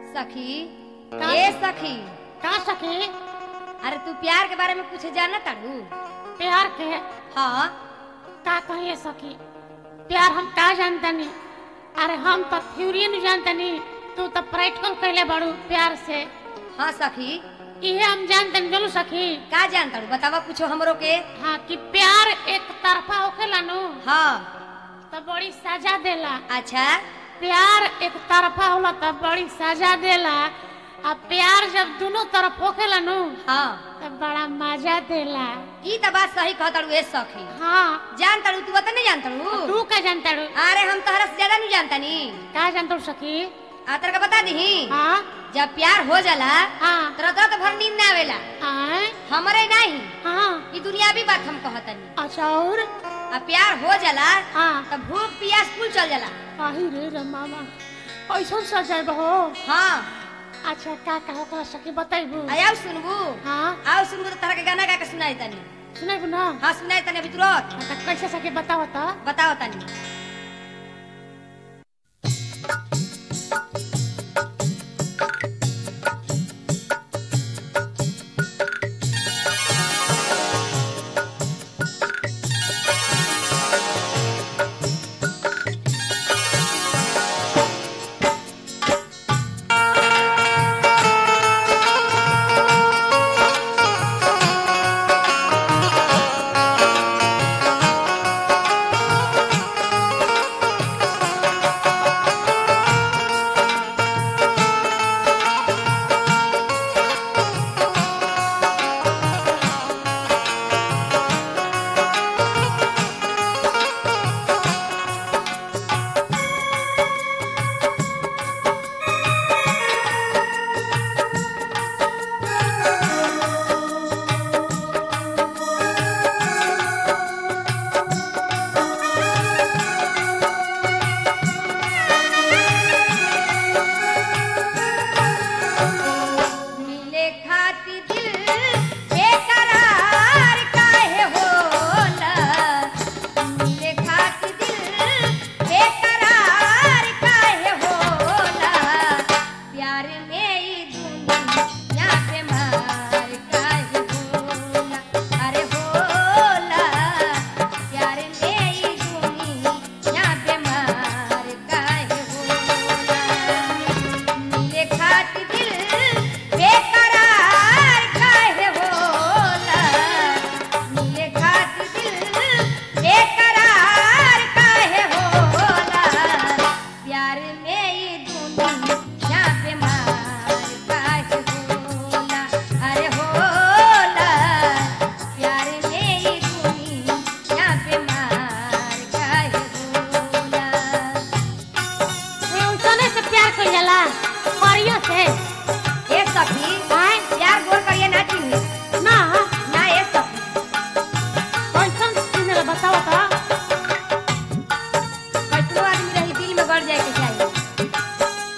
सखी का ए सखी? सखी का सखी अरे तू प्यार के बारे में कुछ जाना ताड़ू प्यार के हाँ का कहिए सखी प्यार हम का जानतनी अरे हम तो थ्योरी नहीं जानतनी तू तो प्रैक्टिकल कहले बाड़ू प्यार से हाँ सखी इहे हम जानतनी चलो सखी का जान ताड़ू बतावा कुछ हमरो के हाँ कि प्यार एक तरफा होखेला नु हाँ तो बड़ी सजा देला अच्छा प्यार एक तरफा होला तो बड़ी सजा देला आ प्यार जब दोनों तरफ होखेला नु हाँ तो बड़ा मजा देला ई तो बात सही कह ताड़ू ए सखी हाँ जान ताड़ू तू बता नहीं जान ताड़ू तू का जानता रू अरे हम तोहरा से ज्यादा नहीं जानता नी का जानता रू सखी आतर का बता दी हाँ जब प्यार हो जाला हाँ तो रात रात भर नींद ना आवेला आए हमरे नहीं हाँ ई दुनियावी बात हम कहतनी अच्छा और आ प्यार हो जाला हाँ तब भूख प्यास कुल चल जाला आही रे रे मामा ऐसा सजाए बहो हाँ अच्छा का कहो का सखी बताइबू आया सुनबू हाँ आओ सुनबू तो तरह के गाना गा के सुनाई तनी सुनाइबू ना हाँ सुनाई तनी अभी तुरंत हाँ, तो कैसे सखी बताओ तो बताओ तनी मिले खाती दिल बेकरार काहे होला मिले खाती दिल बेकरार काहे होला प्यार में ई दुनिया पे मार काहे होला अरे होला प्यार में ई दुनिया पे मार काहे होला मिले खाती दिल बेकरार काहे होला मिले खाती दिल बेकरार काहे होला प्यार में ई दुनिया पे मार काहे होला अरे होला प्यार में ई दुनिया पे मार काहे होला उतने से प्यार कर जाला परियो से ए सखी आए यार गोर करिए ना चिन्ही ना ना ए सखी कैसन सुने बताओ तो कैसनो आदमी रही दिल में गड़ जाए के चाहिए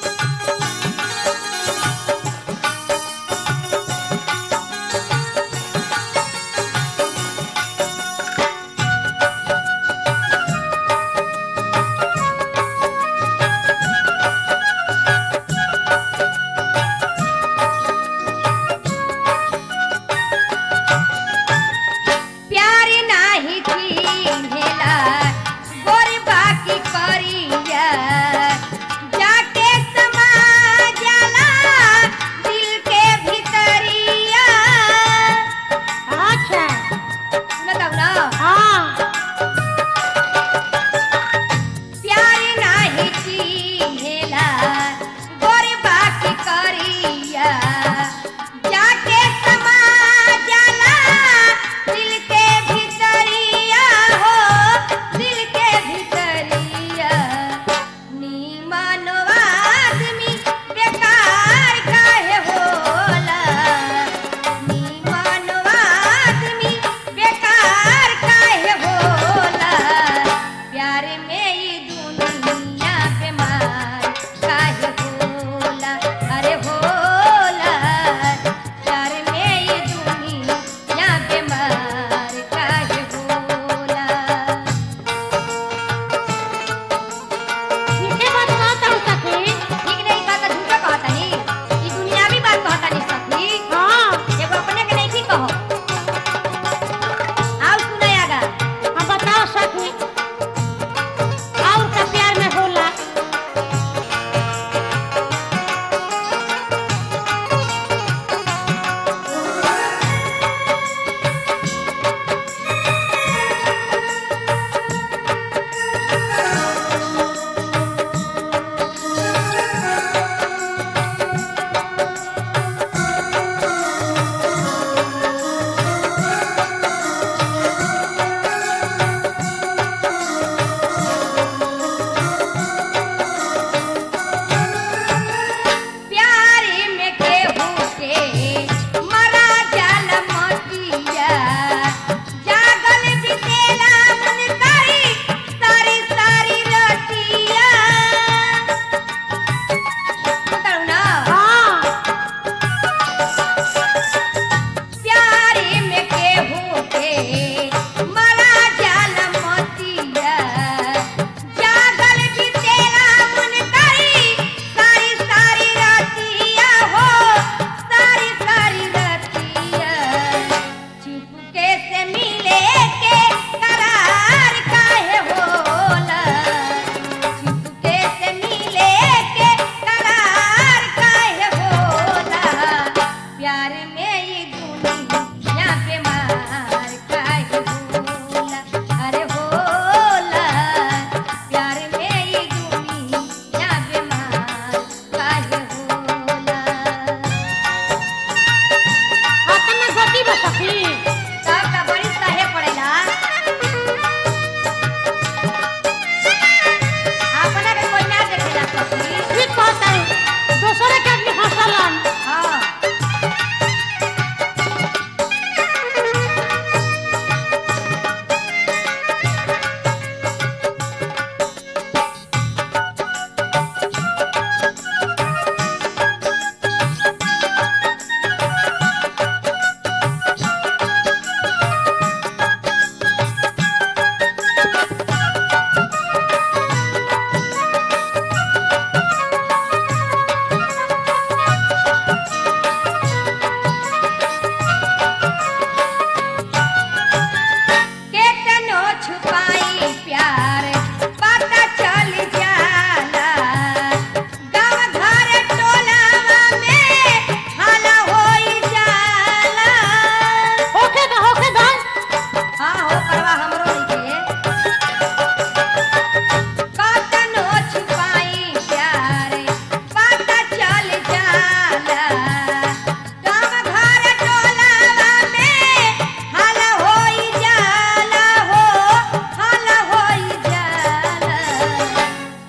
प्यार नाही चिन्हेला गोरी बाकी करिया जाके समा जाला दिल के भीतरिया अच्छा सुनत ना हाँ प्यार नाही चिन्हेला गोरी बाकी करिया जाके समा जाला दिल के भीतरिया हो दिल के भीतरिया नीमन आदमी बेकार काहे होला नीमन आदमी बेकार काहे होला प्यार में ई दुनिया पे मार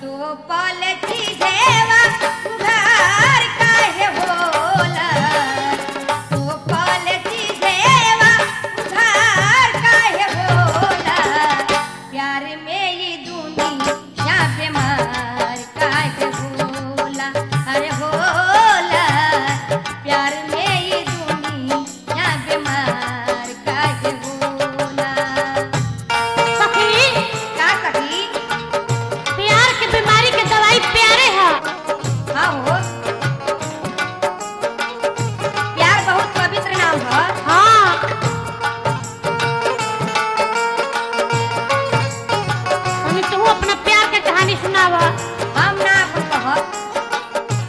तो पलटी जेवा घर काहे होला तो पलटी जेवा घर काहे होला प्यार में ये दुनिया बीमार काहे होला अरे होला प्यार में ये दुनिया बीमार काहे होला सखी का सखी प्यार के बीमारी के दवाई प्यारे है हाँ हो प्यार बहुत पवित्र नाम है हाँ अभी तू अपना प्यार के कहानी सुनावा हम ना अपन कहब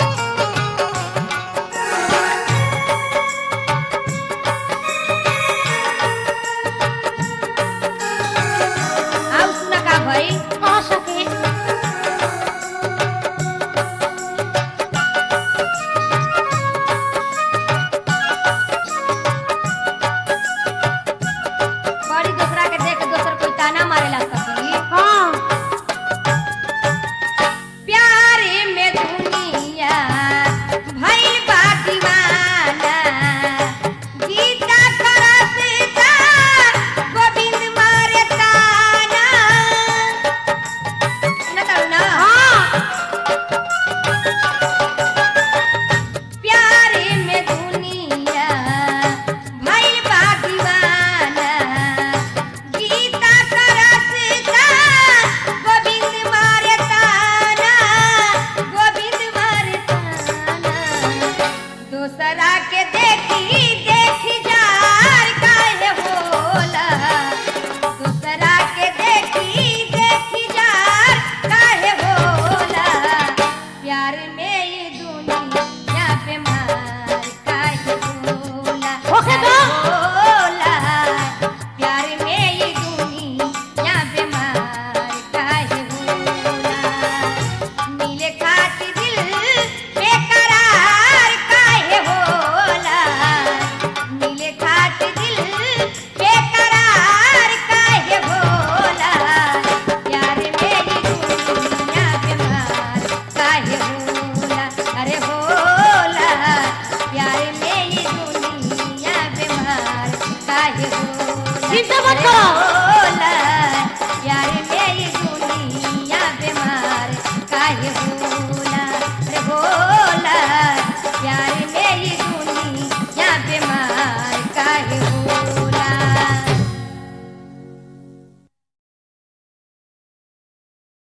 आउ सुना का भई कह सके बड़ी दूसरा के देख दोसर कोई ताना मारेला सखी हाँ प्यारे में दुनिया भइल बा दीवाना गीता करत का गोविंद मारे ताना न करू ना प्यारे में दुनिया भइल बा दीवाना गीता करत का गोविंद मारे ताना गोविंद मारे ताना दूसरा के देखी देखी जार काहे होला दूसरा के देखी देखी जार काहे होला प्यार में ये दुनिया पे मार काहे होला ओके तो। होला प्यार में ये दुनिया पे मार काहे होला मिले खातिर दिल बेकरार काहे होला मिले खातिर दिल बेकरार काहे होला प्यार में ये दुनिया बीमार काहे होला अरे होला प्यार में ये दुनिया बीमार काहे होला चिंता मत करो।